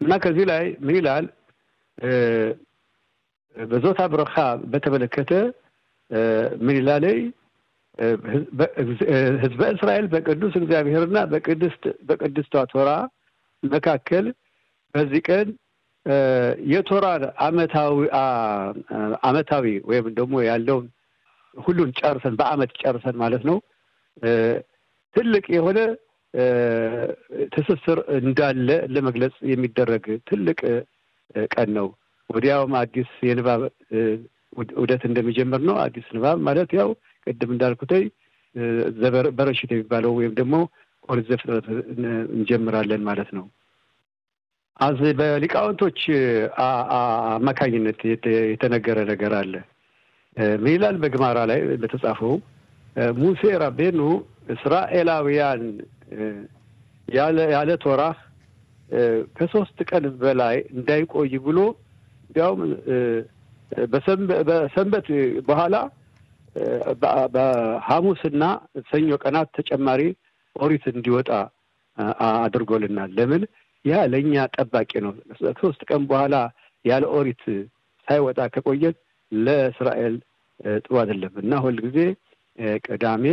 እና ከዚህ ላይ ምን ይላል? በዞታ ብረኻ በተመለከተ ምን ይላል? ህዝበ እስራኤል በቅዱስ እግዚአብሔርና በቅድስት በቅድስቷ ቶራ መካከል በዚህ ቀን የቶራን አመታዊ አመታዊ ወይም ደግሞ ያለውን ሁሉን ጨርሰን በአመት ጨርሰን ማለት ነው ትልቅ የሆነ ትስስር እንዳለ ለመግለጽ የሚደረግ ትልቅ ቀን ነው። ወዲያውም አዲስ የንባብ ውደት እንደሚጀምር ነው። አዲስ ንባብ ማለት ያው ቅድም እንዳልኩተይ በረሽት የሚባለው ወይም ደግሞ ኦሪት ዘፍጥረት እንጀምራለን ማለት ነው። አዝ በሊቃውንቶች አማካኝነት የተነገረ ነገር አለ። ምን ይላል? በግማራ ላይ በተጻፈው ሙሴ ራቤኑ እስራኤላውያን ያለ ቶራ ከሶስት ቀን በላይ እንዳይቆይ ብሎ እንዲያውም በሰንበት በኋላ በሐሙስና ሰኞ ቀናት ተጨማሪ ኦሪት እንዲወጣ አድርጎልናል። ለምን? ያ ለእኛ ጠባቂ ነው። ሶስት ቀን በኋላ ያለ ኦሪት ሳይወጣ ከቆየ ለእስራኤል ጥሩ አይደለም እና ሁልጊዜ ቅዳሜ፣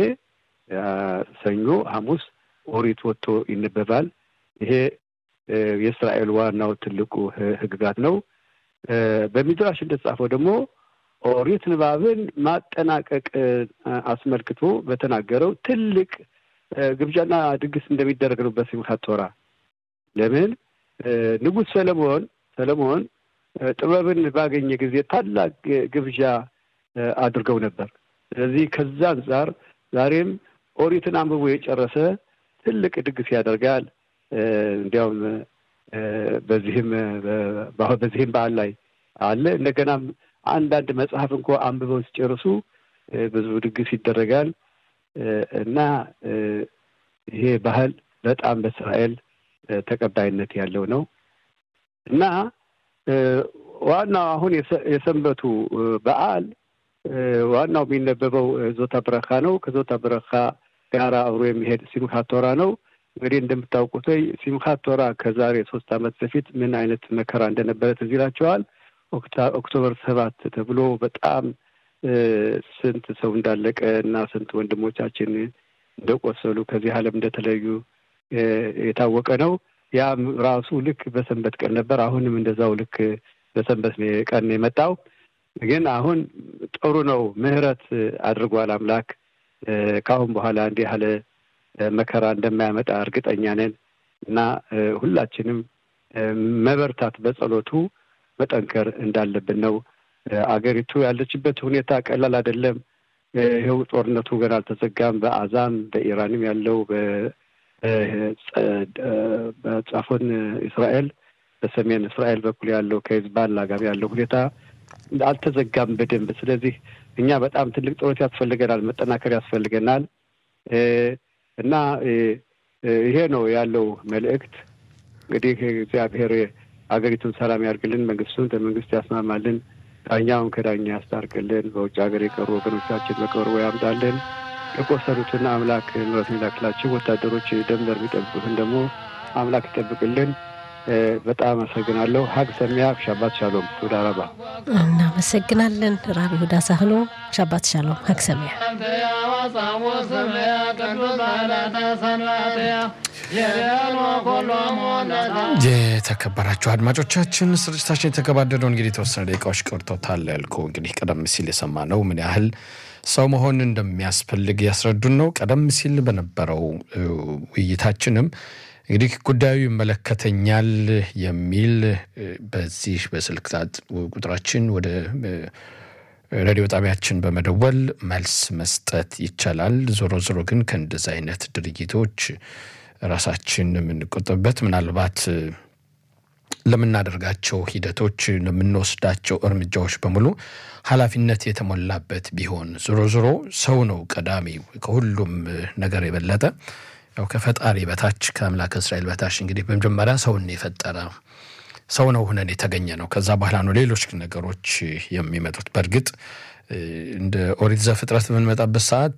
ሰኞ፣ ሐሙስ ኦሪት ወጥቶ ይነበባል። ይሄ የእስራኤል ዋናው ትልቁ ሕግጋት ነው። በሚድራሽ እንደተጻፈው ደግሞ ኦሪት ንባብን ማጠናቀቅ አስመልክቶ በተናገረው ትልቅ ግብዣና ድግስ እንደሚደረግ ነው በሲምካት ቶራ። ለምን ንጉሥ ሰለሞን ሰለሞን ጥበብን ባገኘ ጊዜ ታላቅ ግብዣ አድርገው ነበር። ስለዚህ ከዛ አንጻር ዛሬም ኦሪትን አንብቦ የጨረሰ ትልቅ ድግስ ያደርጋል። እንዲያውም በዚህም በዚህም በዓል ላይ አለ። እንደገናም አንዳንድ መጽሐፍ እንኳ አንብበው ሲጨርሱ ብዙ ድግስ ይደረጋል እና ይሄ ባህል በጣም በእስራኤል ተቀባይነት ያለው ነው እና ዋናው አሁን የሰንበቱ በዓል ዋናው የሚነበበው ዞታ ብረካ ነው። ከዞታ ብረካ ጋር አብሮ የሚሄድ ሲምካት ቶራ ነው። እንግዲህ እንደምታውቁት ሲምካት ቶራ ከዛሬ ሶስት ዓመት በፊት ምን አይነት መከራ እንደነበረ ትዝ ይላቸዋል። ኦክቶበር ሰባት ተብሎ በጣም ስንት ሰው እንዳለቀ እና ስንት ወንድሞቻችን እንደቆሰሉ ከዚህ ዓለም እንደተለዩ የታወቀ ነው። ያም ራሱ ልክ በሰንበት ቀን ነበር። አሁንም እንደዛው ልክ በሰንበት ቀን የመጣው ግን አሁን ጥሩ ነው። ምሕረት አድርጓል አምላክ። ከአሁን በኋላ እንዲህ ያለ መከራ እንደማያመጣ እርግጠኛ ነን እና ሁላችንም መበርታት በጸሎቱ መጠንከር እንዳለብን ነው። አገሪቱ ያለችበት ሁኔታ ቀላል አይደለም። ይኸው ጦርነቱ ገና አልተዘጋም። በአዛም በኢራንም ያለው በጻፎን እስራኤል በሰሜን እስራኤል በኩል ያለው ከሂዝቦላ ጋር ያለው ሁኔታ አልተዘጋም በደንብ። ስለዚህ እኛ በጣም ትልቅ ጸሎት ያስፈልገናል፣ መጠናከር ያስፈልገናል እና ይሄ ነው ያለው መልእክት። እንግዲህ እግዚአብሔር ሀገሪቱን ሰላም ያርግልን፣ መንግስቱን በመንግስት ያስማማልን፣ ዳኛውን ከዳኛ ያስታርቅልን፣ በውጭ ሀገር የቀሩ ወገኖቻችን በቅርቡ ያምጣልን፣ የቆሰሉትን አምላክ ምሕረቱን ይላክላቸው፣ ወታደሮች ደንበር የሚጠብቁትን ደግሞ አምላክ ይጠብቅልን። በጣም አመሰግናለሁ። ሀግ ሰሚያ ሻባት ሻሎም ቱዳ ረባ እናመሰግናለን። ራቢ ሁዳ ሳህሎ ሻባት ሻሎም ሀግ ሰሚያ የተከበራችሁ አድማጮቻችን ስርጭታችን የተገባደደው እንግዲህ የተወሰነ ደቂቃዎች ቀርቶታል ያልኩ እንግዲህ ቀደም ሲል የሰማነው ምን ያህል ሰው መሆን እንደሚያስፈልግ ያስረዱን ነው። ቀደም ሲል በነበረው ውይይታችንም እንግዲህ ጉዳዩ ይመለከተኛል የሚል በዚህ በስልክ ቁጥራችን ወደ ሬዲዮ ጣቢያችን በመደወል መልስ መስጠት ይቻላል። ዞሮ ዞሮ ግን ከእንደዚህ አይነት ድርጊቶች ራሳችን የምንቆጠብበት ምናልባት ለምናደርጋቸው ሂደቶች ለምንወስዳቸው እርምጃዎች በሙሉ ኃላፊነት የተሞላበት ቢሆን ዞሮ ዞሮ ሰው ነው ቀዳሚ ከሁሉም ነገር የበለጠ ያው ከፈጣሪ በታች ከአምላክ እስራኤል በታች እንግዲህ በመጀመሪያ ሰውን የፈጠረ ሰው ነው ሁነን የተገኘ ነው። ከዛ በኋላ ነው ሌሎች ነገሮች የሚመጡት። በእርግጥ እንደ ኦሪት ዘፍጥረት በምንመጣበት ሰዓት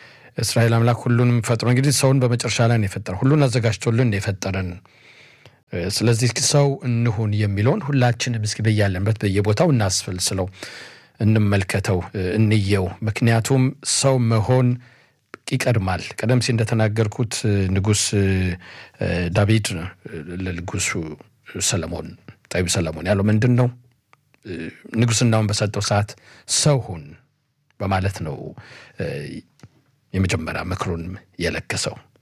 እስራኤል አምላክ ሁሉንም ፈጥሮ እንግዲህ ሰውን በመጨረሻ ላይ ነው የፈጠረ። ሁሉን አዘጋጅቶልን የፈጠረን ስለዚህ ሰው እንሁን የሚለውን ሁላችንም እስኪ በያለንበት በየቦታው እናስፈልስለው፣ እንመልከተው፣ እንየው። ምክንያቱም ሰው መሆን ይቀድማል። ቀደም ሲል እንደተናገርኩት ንጉሥ ዳዊድ ለንጉሱ ሰለሞን ጠቢብ ሰለሞን ያለው ምንድን ነው? ንጉሥናውን በሰጠው ሰዓት ሰው ሁን በማለት ነው የመጀመሪያ ምክሩን የለገሰው።